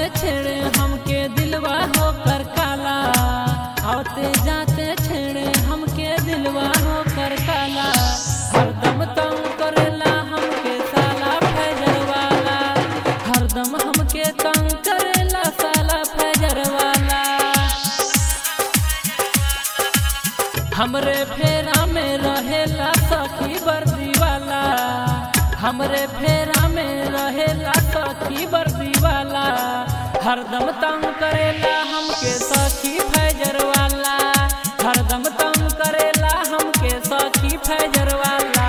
छेड़े हमके दिलवा होकर काला आते जाते छेड़े हमके दिलवा होकर काला हरदम तंग करेला हमके साला फैजर वाला हरदम हमके तंग करेला साला फैजर वाला हमरे फेरा में रहेला सखी वर्दी वाला हमरे फेरा में रहेला सखी वर्दी वाला हरदम तंग करेला हमके सखी फैजर वाला हरदम तंग करेला हमके सखी फैजर वाला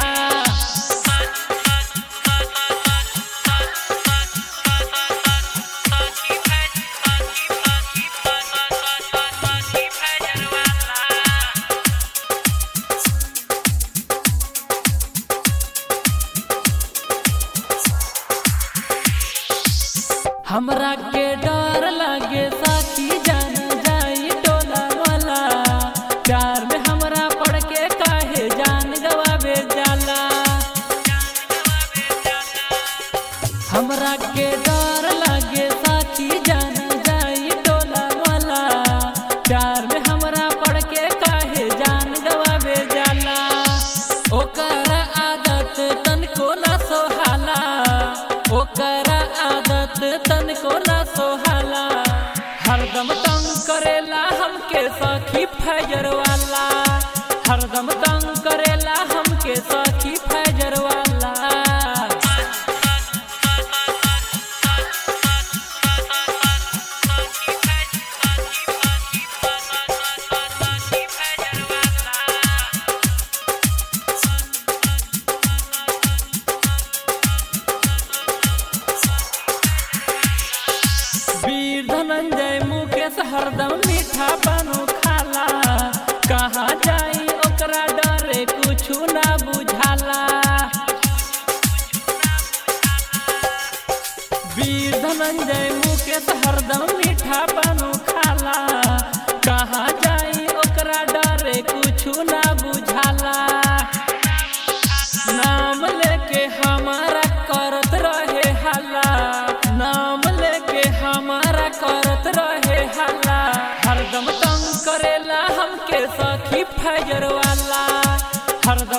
हमरा के डर लागे साथी जान जाई टोला वाला प्यार में हमरा पड़ के काहे जान गवावे जाला हमरा के डर लागे साथी जान जाई टोला वाला प्यार में हमरा पड़ के काहे जान गवावे जाला ओकर आदत तनको ना सोहाला ओकर आदत तनको ना सोहाला हरदम तंग करेला हमके सखी फैजर वाला हरदम तंग करेला हमके सखी फैजर वाला वीर धनंजय मुकेश हरदम मीठा बनू खाला कहाँ जाई ओकरा डरे कुछु ना बुझाला वीर धनंजय मुकेश हरदम मीठा बनू खाला कहाँ जाई ओकरा डरे कुछु ना बुझाला नाम लेके हमारा करत रहे हल्ला नाम लेके हमारा करत रहे हल्ला हरदम तंग करेला हमके सखी फैजर वाला हरदम